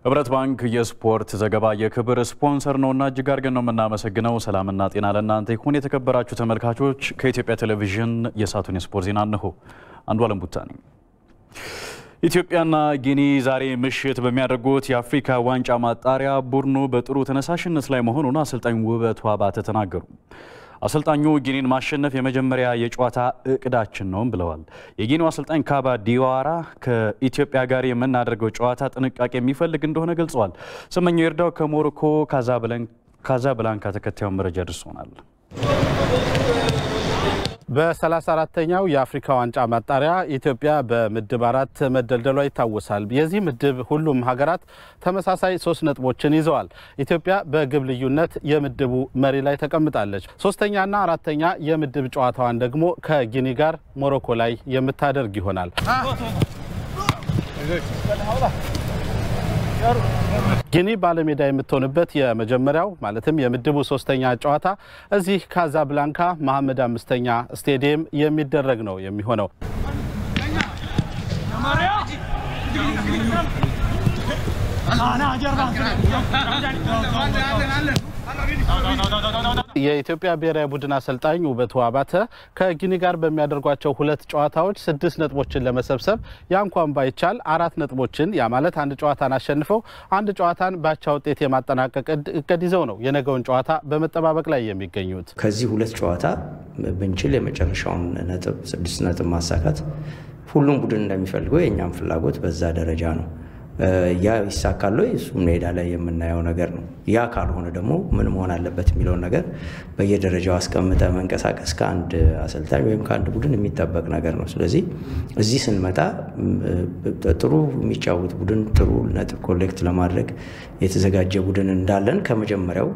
ህብረት ባንክ የስፖርት ዘገባ የክብር ስፖንሰር ነውና እጅግ አድርገን ነው የምናመሰግነው። ሰላምና ጤና ለእናንተ ይሁን። የተከበራችሁ ተመልካቾች ከኢትዮጵያ ቴሌቪዥን የሳቱን የስፖርት ዜና እንሆ። አንዱ አለም ቡታ ነኝ። ኢትዮጵያና ጊኒ ዛሬ ምሽት በሚያደርጉት የአፍሪካ ዋንጫ ማጣሪያ ቡድኑ በጥሩ ተነሳሽነት ላይ መሆኑን አሰልጣኝ ውበቱ አባተ ተናገሩ። አሰልጣኙ ጊኒን ማሸነፍ የመጀመሪያ የጨዋታ እቅዳችን ነውም ብለዋል። የጊኒው አሰልጣኝ ካባ ዲዋራ ከኢትዮጵያ ጋር የምናደርገው ጨዋታ ጥንቃቄ የሚፈልግ እንደሆነ ገልጸዋል። ስመኘው ይርዳው ከሞሮኮ ካዛብላንካ ተከታዩን መረጃ ደርሶናል። በ34ተኛው የአፍሪካ ዋንጫ ማጣሪያ ኢትዮጵያ በምድብ አራት መደልደሏ ይታወሳል። የዚህ ምድብ ሁሉም ሀገራት ተመሳሳይ ሶስት ነጥቦችን ይዘዋል። ኢትዮጵያ በግብ ልዩነት የምድቡ መሪ ላይ ተቀምጣለች። ሶስተኛና አራተኛ የምድብ ጨዋታዋን ደግሞ ከጊኒ ጋር ሞሮኮ ላይ የምታደርግ ይሆናል። ጊኒ ባለሜዳ የምትሆንበት የመጀመሪያው ማለትም የምድቡ ሶስተኛ ጨዋታ እዚህ ካዛብላንካ መሐመድ አምስተኛ ስቴዲየም የሚደረግ ነው የሚሆነው። የኢትዮጵያ ብሔራዊ ቡድን አሰልጣኝ ውበቱ አባተ ከጊኒ ጋር በሚያደርጓቸው ሁለት ጨዋታዎች ስድስት ነጥቦችን ለመሰብሰብ ያ እንኳን ባይቻል አራት ነጥቦችን ያ ማለት አንድ ጨዋታን አሸንፈው አንድ ጨዋታን ባቻ ውጤት የማጠናቀቅ እቅድ ይዘው ነው የነገውን ጨዋታ በመጠባበቅ ላይ የሚገኙት። ከዚህ ሁለት ጨዋታ ብንችል የመጨረሻውን ነጥብ ስድስት ነጥብ ማሳካት ሁሉም ቡድን እንደሚፈልገው የእኛም ፍላጎት በዛ ደረጃ ነው። ያ ይሳካል ወይ? እሱ ሜዳ ላይ የምናየው ነገር ነው። ያ ካልሆነ ደግሞ ምን መሆን አለበት የሚለውን ነገር በየደረጃው አስቀምጠ መንቀሳቀስ ከአንድ አሰልጣኝ ወይም ከአንድ ቡድን የሚጠበቅ ነገር ነው። ስለዚህ እዚህ ስንመጣ ጥሩ የሚጫወት ቡድን ጥሩ ነጥብ ኮሌክት ለማድረግ የተዘጋጀ ቡድን እንዳለን ከመጀመሪያው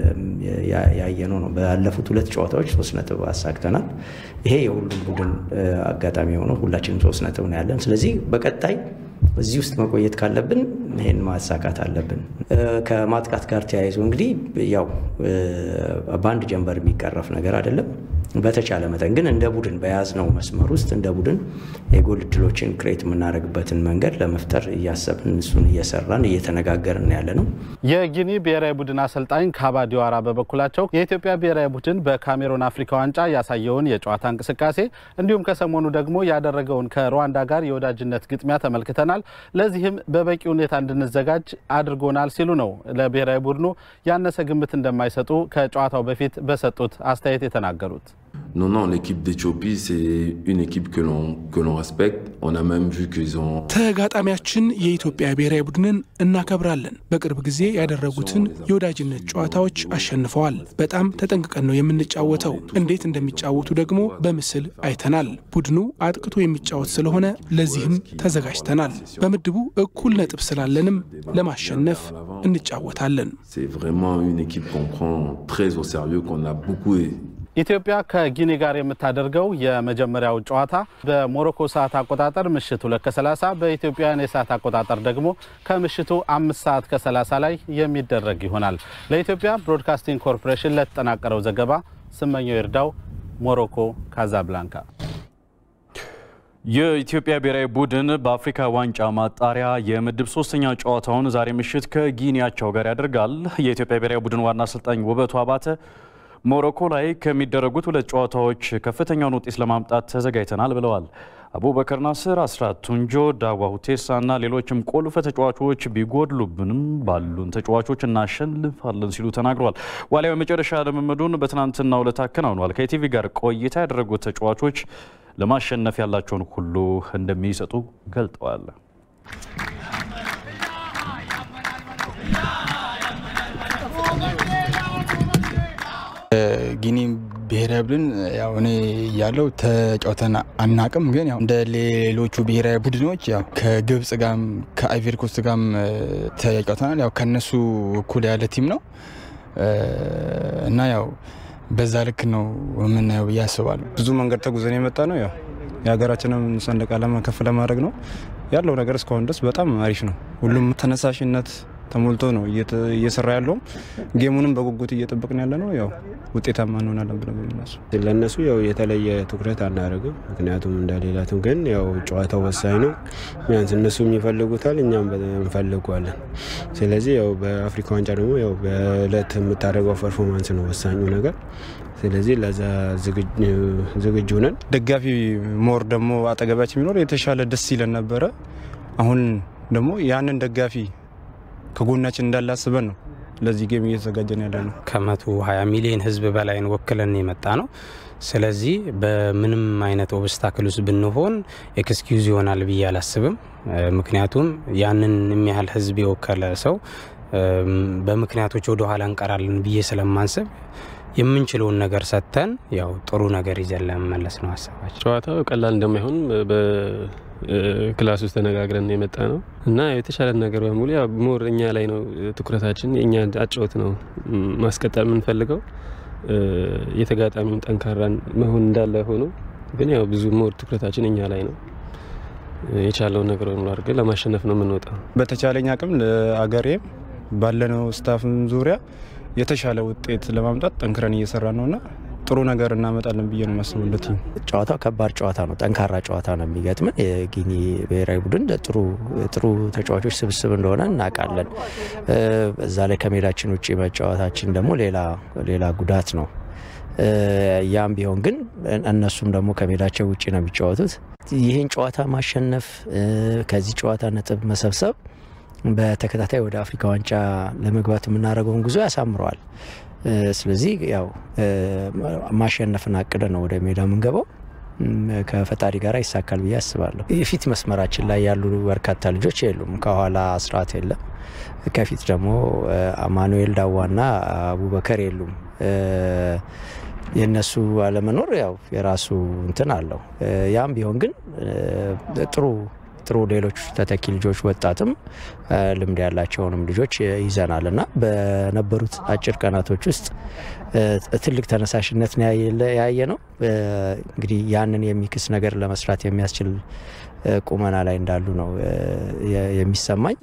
ያየነው ነው። ባለፉት ሁለት ጨዋታዎች ሶስት ነጥብ አሳክተናል። ይሄ የሁሉም ቡድን አጋጣሚ የሆነው ሁላችንም ሶስት ነጥብ ነው ያለን። ስለዚህ በቀጣይ እዚህ ውስጥ መቆየት ካለብን ይህን ማሳካት አለብን። ከማጥቃት ጋር ተያይዞ እንግዲህ ያው በአንድ ጀንበር የሚቀረፍ ነገር አይደለም። በተቻለ መጠን ግን እንደ ቡድን በያዝነው መስመር ውስጥ እንደ ቡድን የጎል እድሎችን ክሬት የምናደርግበትን መንገድ ለመፍጠር እያሰብን እሱን እየሰራን እየተነጋገርን ያለ ነው። የጊኒ ብሔራዊ ቡድን አሰልጣኝ ካባ ዲዋራ በበኩላቸው የኢትዮጵያ ብሔራዊ ቡድን በካሜሮን አፍሪካ ዋንጫ ያሳየውን የጨዋታ እንቅስቃሴ እንዲሁም ከሰሞኑ ደግሞ ያደረገውን ከሩዋንዳ ጋር የወዳጅነት ግጥሚያ ተመልክተናል። ለዚህም በበቂ ሁኔታ እንድንዘጋጅ አድርጎናል ሲሉ ነው ለብሔራዊ ቡድኑ ያነሰ ግምት እንደማይሰጡ ከጨዋታው በፊት በሰጡት አስተያየት የተናገሩት። Non, non, l'équipe d'Éthiopie, c'est une équipe que l'on que l'on respecte. On a même vu qu'ils ont. ተጋጣሚያችን የኢትዮጵያ ብሔራዊ ቡድንን እናከብራለን። በቅርብ ጊዜ ያደረጉትን የወዳጅነት ጨዋታዎች አሸንፈዋል። በጣም ተጠንቅቀን ነው የምንጫወተው። እንዴት እንደሚጫወቱ ደግሞ በምስል አይተናል። ቡድኑ አጥቅቶ የሚጫወት ስለሆነ ለዚህም ተዘጋጅተናል። በምድቡ እኩል ነጥብ ስላለንም ለማሸነፍ እንጫወታለን። C'est vraiment une équipe qu'on prend très au sérieux, qu'on a beaucoup ኢትዮጵያ ከጊኒ ጋር የምታደርገው የመጀመሪያው ጨዋታ በሞሮኮ ሰዓት አቆጣጠር ምሽት ሁለት ከ30 በኢትዮጵያውያን የሰዓት አቆጣጠር ደግሞ ከምሽቱ አምስት ሰዓት ከ30 ላይ የሚደረግ ይሆናል። ለኢትዮጵያ ብሮድካስቲንግ ኮርፖሬሽን ለተጠናቀረው ዘገባ ስመኘው ይርዳው፣ ሞሮኮ ካዛብላንካ። የኢትዮጵያ ብሔራዊ ቡድን በአፍሪካ ዋንጫ ማጣሪያ የምድብ ሶስተኛ ጨዋታውን ዛሬ ምሽት ከጊኒያቸው ጋር ያደርጋል። የኢትዮጵያ ብሔራዊ ቡድን ዋና አሰልጣኝ ውበቱ አባተ ሞሮኮ ላይ ከሚደረጉት ሁለት ጨዋታዎች ከፍተኛውን ውጤት ለማምጣት ተዘጋጅተናል ብለዋል። አቡበከር ናስር፣ አስራት ቱንጆ፣ ዳዋ ሁቴሳ እና ሌሎችም ቁልፍ ተጫዋቾች ቢጎድሉብንም ባሉን ተጫዋቾች እናሸንፋለን ሲሉ ተናግረዋል። ዋሊያው የመጨረሻ ልምምዱን በትናንትናው ዕለት አከናውኗል። ከኢቲቪ ጋር ቆይታ ያደረጉት ተጫዋቾች ለማሸነፍ ያላቸውን ሁሉ እንደሚሰጡ ገልጠዋል። ጊኒ ብሔራዊ ቡድን ያው እኔ ያለው ተጫውተን አናቅም፣ ግን ያው እንደ ሌሎቹ ብሔራዊ ቡድኖች ያው ከግብጽ ጋም ከአይቨሪ ኮስት ጋም ተጫውተናል። ያው ከነሱ እኩል ያለ ቲም ነው እና ያው በዛ ልክ ነው የምናየው ብዬ አስባለሁ። ብዙ መንገድ ተጉዘን የመጣ ነው። ያው የሀገራችንም ሰንደቅ ዓላማ ከፍ ለማድረግ ነው ያለው ነገር እስካሁን ድረስ በጣም አሪፍ ነው። ሁሉም ተነሳሽነት ተሞልቶ ነው እየሰራ ያለውም ጌሙንም በጉጉት እየጠበቅን ያለ ነው። ያው ውጤታማ እንሆናለን ብለን በምናስብ ለእነሱ ያው የተለየ ትኩረት አናደርግም። ምክንያቱም እንደሌላትም ግን ያው ጨዋታው ወሳኝ ነው። ቢያንስ እነሱም ይፈልጉታል፣ እኛም እንፈልጓለን። ስለዚህ ያው በአፍሪካ ዋንጫ ደግሞ ያው በእለት የምታደርገው ፐርፎርማንስ ነው ወሳኙ ነገር። ስለዚህ ለዛ ዝግጁ ነን። ደጋፊ ሞር ደግሞ አጠገባችን ቢኖር የተሻለ ደስ ይለን ነበረ። አሁን ደግሞ ያንን ደጋፊ ከጎናችን እንዳለ አስበን ነው ለዚህ ጌም እየተዘጋጀን ያለ ነው። ከመቶ 20 ሚሊዮን ህዝብ በላይን ወክለን የመጣ ነው። ስለዚህ በምንም አይነት ኦብስታክል ውስጥ ብንሆን ኤክስኪዩዝ ይሆናል ብዬ አላስብም። ምክንያቱም ያንን የሚያህል ህዝብ የወከለ ሰው በምክንያቶች ወደ ኋላ እንቀራለን ብዬ ስለማንስብ የምንችለውን ነገር ሰጥተን ያው ጥሩ ነገር ይዘን ለመመለስ ነው ሀሳባችን። ጨዋታው ቀላል እንደማይሆን በክላስ ውስጥ ተነጋግረን የመጣ ነው እና የተሻለን ነገር በሙሉ ያው ሞር እኛ ላይ ነው ትኩረታችን። የእኛ አጨዋወት ነው ማስቀጠል የምንፈልገው። የተጋጣሚውን ጠንካራን መሆን እንዳለ ሆኖ ግን ያው ብዙ ሞር ትኩረታችን እኛ ላይ ነው። የቻለውን ነገር በሙሉ አድርገን ለማሸነፍ ነው የምንወጣው። በተቻለኝ አቅም ለአገሬም ባለነው ስታፍም ዙሪያ የተሻለ ውጤት ለማምጣት ጠንክረን እየሰራ ነውና ጥሩ ነገር እናመጣለን ብዬ ነው የማስበው። ጨዋታው ከባድ ጨዋታ ነው፣ ጠንካራ ጨዋታ ነው የሚገጥመን። የጊኒ ብሔራዊ ቡድን ጥሩ ጥሩ ተጫዋቾች ስብስብ እንደሆነ እናውቃለን። እዛ ላይ ከሜዳችን ውጭ መጫወታችን ደግሞ ሌላ ሌላ ጉዳት ነው። ያም ቢሆን ግን እነሱም ደግሞ ከሜዳቸው ውጭ ነው የሚጫወቱት። ይህን ጨዋታ ማሸነፍ ከዚህ ጨዋታ ነጥብ መሰብሰብ በተከታታይ ወደ አፍሪካ ዋንጫ ለመግባት የምናደርገውን ጉዞ ያሳምረዋል። ስለዚህ ያው ማሸነፍን አቅደ ነው ወደ ሜዳ የምንገባው። ከፈጣሪ ጋር ይሳካል ብዬ አስባለሁ። የፊት መስመራችን ላይ ያሉ በርካታ ልጆች የሉም። ከኋላ አስራት የለም። ከፊት ደግሞ አማኑኤል ዳዋና አቡበከር የሉም። የእነሱ አለመኖር ያው የራሱ እንትን አለው። ያም ቢሆን ግን ጥሩ ጥሩ ሌሎች ተተኪ ልጆች ወጣትም ልምድ ያላቸውንም ልጆች ይዘናል እና በነበሩት አጭር ቀናቶች ውስጥ ትልቅ ተነሳሽነት ያየ ነው። እንግዲህ ያንን የሚክስ ነገር ለመስራት የሚያስችል ቁመና ላይ እንዳሉ ነው የሚሰማኝ።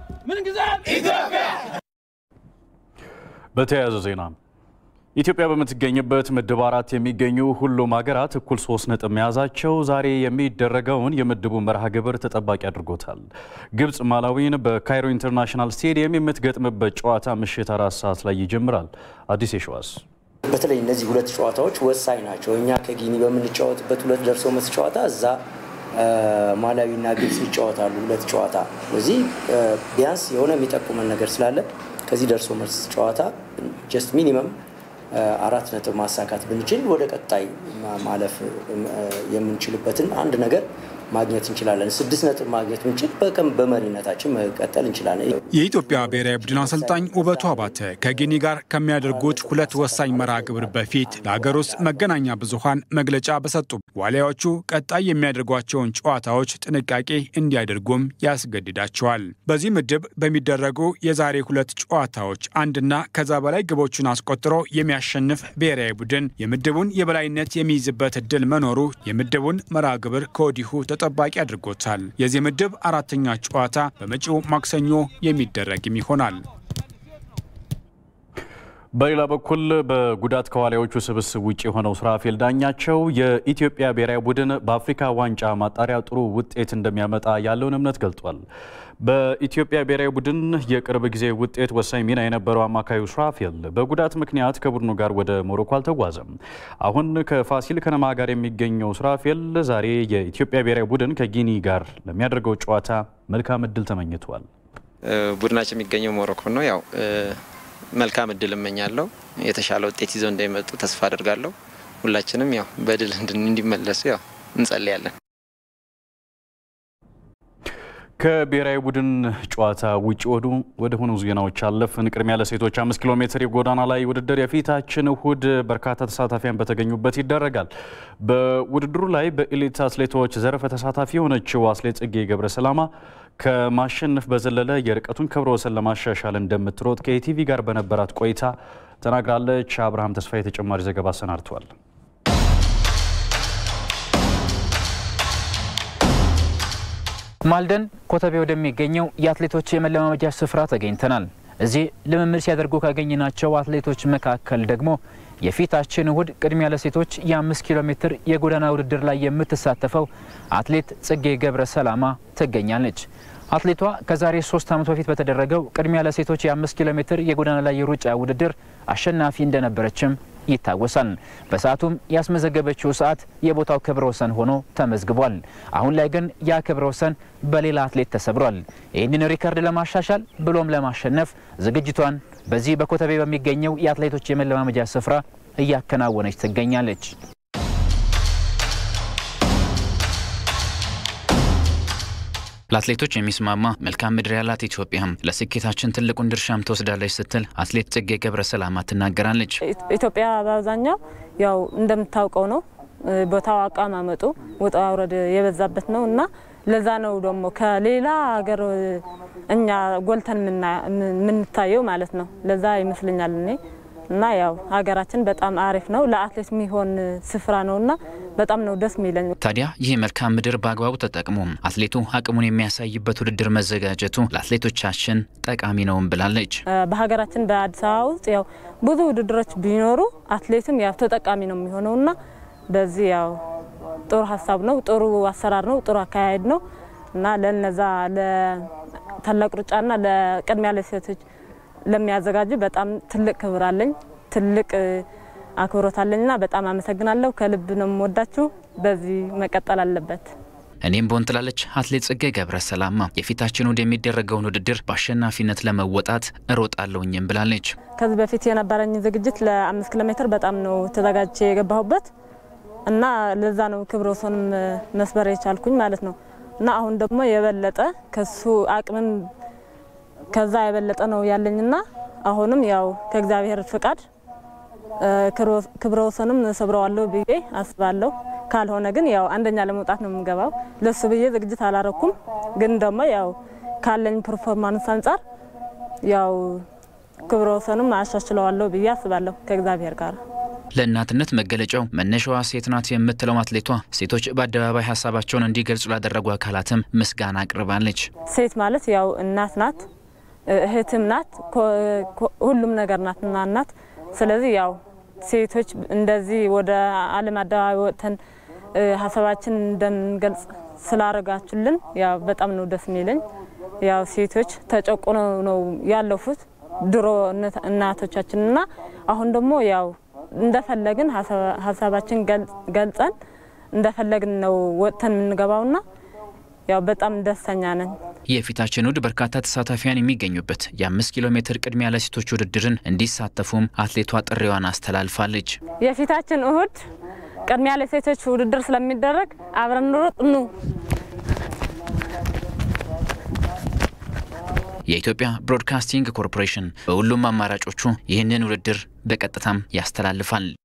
በተያያዘ ዜና ኢትዮጵያ በምትገኝበት ምድብ አራት የሚገኙ ሁሉም ሀገራት እኩል ሶስት ነጥብ መያዛቸው ዛሬ የሚደረገውን የምድቡ መርሃ ግብር ተጠባቂ አድርጎታል። ግብጽ ማላዊን በካይሮ ኢንተርናሽናል ስቴዲየም የምትገጥምበት ጨዋታ ምሽት አራት ሰዓት ላይ ይጀምራል። አዲስ የሸዋስ በተለይ እነዚህ ሁለት ጨዋታዎች ወሳኝ ናቸው። እኛ ከጊኒ በምንጫወትበት ሁለት ደርሶ መልስ ጨዋታ እዛ ማላዊና ግብጽ ይጫወታሉ ሁለት ጨዋታ። ስለዚህ ቢያንስ የሆነ የሚጠቁመን ነገር ስላለ ከዚህ ደርሶ መልስ ጨዋታ ጀስት ሚኒመም አራት ነጥብ ማሳካት ብንችል ወደ ቀጣይ ማለፍ የምንችልበትን አንድ ነገር ማግኘት እንችላለን። ስድስት ነጥብ ማግኘት ብንችል በቀን በመሪነታችን መቀጠል እንችላለን። የኢትዮጵያ ብሔራዊ ቡድን አሰልጣኝ ውበቱ አባተ ከጊኒ ጋር ከሚያደርጉት ሁለት ወሳኝ መርሃ ግብር በፊት ለሀገር ውስጥ መገናኛ ብዙኃን መግለጫ በሰጡ ዋሊያዎቹ ቀጣይ የሚያደርጓቸውን ጨዋታዎች ጥንቃቄ እንዲያደርጉም ያስገድዳቸዋል። በዚህ ምድብ በሚደረጉ የዛሬ ሁለት ጨዋታዎች አንድና ከዛ በላይ ግቦቹን አስቆጥሮ የሚያሸንፍ ብሔራዊ ቡድን የምድቡን የበላይነት የሚይዝበት እድል መኖሩ የምድቡን መርሃ ግብር ከወዲሁ ተጠባቂ አድርጎታል። የዚህ ምድብ አራተኛ ጨዋታ በመጪው ማክሰኞ የሚደረግም ይሆናል። በሌላ በኩል በጉዳት ከዋሊያዎቹ ስብስብ ውጭ የሆነው ሱራፌል ዳኛቸው የኢትዮጵያ ብሔራዊ ቡድን በአፍሪካ ዋንጫ ማጣሪያ ጥሩ ውጤት እንደሚያመጣ ያለውን እምነት ገልጧል። በኢትዮጵያ ብሔራዊ ቡድን የቅርብ ጊዜ ውጤት ወሳኝ ሚና የነበረው አማካዩ ሱራፌል በጉዳት ምክንያት ከቡድኑ ጋር ወደ ሞሮኮ አልተጓዘም። አሁን ከፋሲል ከነማ ጋር የሚገኘው ሱራፌል ዛሬ የኢትዮጵያ ብሔራዊ ቡድን ከጊኒ ጋር ለሚያደርገው ጨዋታ መልካም እድል ተመኝቷል። ቡድናችን የሚገኘው ሞሮኮ ነው። ያው መልካም እድል እመኛለሁ። የተሻለ ውጤት ይዘው እንደሚመጡ ተስፋ አድርጋለሁ። ሁላችንም ያው በድል እንዲመለሱ ያው እንጸልያለን። ከብሔራዊ ቡድን ጨዋታ ውጭ ወዱ ወደ ሆኑ ዜናዎች አለፍን። ቅድሚያ ለሴቶች አምስት ኪሎ ሜትር የጎዳና ላይ ውድድር የፊታችን እሁድ በርካታ ተሳታፊያን በተገኙበት ይደረጋል። በውድድሩ ላይ በኤሊት አትሌቶች ዘርፈ ተሳታፊ የሆነችው አትሌት ጽጌ ገብረ ሰላማ ከማሸነፍ በዘለለ የርቀቱን ክብረ ወሰን ለማሻሻል እንደምትሮጥ ከኢቲቪ ጋር በነበራት ቆይታ ተናግራለች። አብርሃም ተስፋዬ ተጨማሪ ዘገባ አሰናድቷል። ማልደን ኮተቤ ወደሚገኘው የአትሌቶች የመለማመጃ ስፍራ ተገኝተናል። እዚህ ልምምድ ሲያደርጉ ካገኘናቸው አትሌቶች መካከል ደግሞ የፊታችን እሁድ ቅድሚያ ለሴቶች የአምስት ኪሎ ሜትር የጎዳና ውድድር ላይ የምትሳተፈው አትሌት ጽጌ ገብረ ሰላማ ትገኛለች። አትሌቷ ከዛሬ ሶስት ዓመት በፊት በተደረገው ቅድሚያ ለሴቶች የአምስት ኪሎ ሜትር የጎዳና ላይ የሩጫ ውድድር አሸናፊ እንደነበረችም ይታወሳል። በሰዓቱም ያስመዘገበችው ሰዓት የቦታው ክብረ ወሰን ሆኖ ተመዝግቧል። አሁን ላይ ግን ያ ክብረ ወሰን በሌላ አትሌት ተሰብሯል። ይህንን ሪከርድ ለማሻሻል ብሎም ለማሸነፍ ዝግጅቷን በዚህ በኮተቤ በሚገኘው የአትሌቶች የመለማመጃ ስፍራ እያከናወነች ትገኛለች። ለአትሌቶች የሚስማማ መልካም ምድር ያላት ኢትዮጵያም ለስኬታችን ትልቁን ድርሻም ትወስዳለች ስትል አትሌት ጽጌ ገብረ ሰላማ ትናገራለች። ኢትዮጵያ በአብዛኛው ያው እንደምታውቀው ነው ቦታው አቀማመጡ ውጣ ውረድ የበዛበት ነው እና ለዛ ነው ደግሞ ከሌላ ሀገር እኛ ጎልተን የምንታየው ማለት ነው። ለዛ ይመስለኛል እኔ እና ያው ሀገራችን በጣም አሪፍ ነው ለአትሌት የሚሆን ስፍራ ነው እና በጣም ነው ደስ የሚለኝ። ታዲያ ይህ መልካም ምድር በአግባቡ ተጠቅሞ አትሌቱ አቅሙን የሚያሳይበት ውድድር መዘጋጀቱ ለአትሌቶቻችን ጠቃሚ ነውም ብላለች። በሀገራችን በአዲስ አበባ ውስጥ ያው ብዙ ውድድሮች ቢኖሩ አትሌትም ያው ተጠቃሚ ነው የሚሆነው እና በዚህ ያው ጥሩ ሀሳብ ነው፣ ጥሩ አሰራር ነው፣ ጥሩ አካሄድ ነው እና ለነዛ ለታላቅ ሩጫና ለቅድሚያ ለሴቶች ለሚያዘጋጁ በጣም ትልቅ ክብር አለኝ፣ ትልቅ አክብሮት አለኝና በጣም አመሰግናለሁ። ከልብ ነው የምወዳችሁ። በዚህ መቀጠል አለበት። እኔም ቦን ትላለች አትሌት ጽጌ ገብረ ሰላማ የፊታችን እሁድ የሚደረገውን ውድድር በአሸናፊነት ለመወጣት እሮጣለሁኝም ብላለች። ከዚህ በፊት የነበረኝ ዝግጅት ለአምስት ኪሎ ሜትር በጣም ነው ተዘጋጅቼ የገባሁበት እና ለዛ ነው ክብረ ወሰንም መስበር የቻልኩኝ ማለት ነው እና አሁን ደግሞ የበለጠ ከሱ አቅምም ከዛ የበለጠ ነው ያለኝና አሁንም ያው ከእግዚአብሔር ፍቃድ ክብረ ወሰንም ሰብረዋለሁ ብዬ አስባለሁ። ካልሆነ ግን ያው አንደኛ ለመውጣት ነው የምገባው። ለሱ ብዬ ዝግጅት አላረኩም። ግን ደግሞ ያው ካለኝ ፐርፎርማንስ አንጻር ያው ክብረ ወሰንም አሻሽለዋለሁ ብዬ አስባለሁ ከእግዚአብሔር ጋር። ለእናትነት መገለጫው መነሻዋ ሴት ናት የምትለው አትሌቷ ሴቶች በአደባባይ ሀሳባቸውን እንዲገልጹ ላደረጉ አካላትም ምስጋና አቅርባለች። ሴት ማለት ያው እናት ናት፣ እህትም ናት፣ ሁሉም ነገር ናትና እናት። ስለዚህ ያው ሴቶች እንደዚህ ወደ ዓለም አደባባይ ወጥተን ሀሳባችን እንደምንገልጽ ስላደረጋችሁልን ያው በጣም ነው ደስ የሚለኝ። ያው ሴቶች ተጨቁኖ ነው ያለፉት ድሮ እናቶቻችንና አሁን ደግሞ ያው እንደፈለግን ሀሳባችን ገልጸን እንደፈለግን ነው ወጥተን የምንገባውና ያው በጣም ደስተኛ ነን። የፊታችን እሁድ በርካታ ተሳታፊያን የሚገኙበት የአምስት ኪሎ ሜትር ቅድሚያ ለሴቶች ውድድርን እንዲሳተፉም አትሌቷ ጥሪዋን አስተላልፋለች። የፊታችን እሁድ ቅድሚያ ለሴቶች ውድድር ስለሚደረግ አብረን ሩጥ ኑ። የኢትዮጵያ ብሮድካስቲንግ ኮርፖሬሽን በሁሉም አማራጮቹ ይህንን ውድድር በቀጥታም ያስተላልፋል።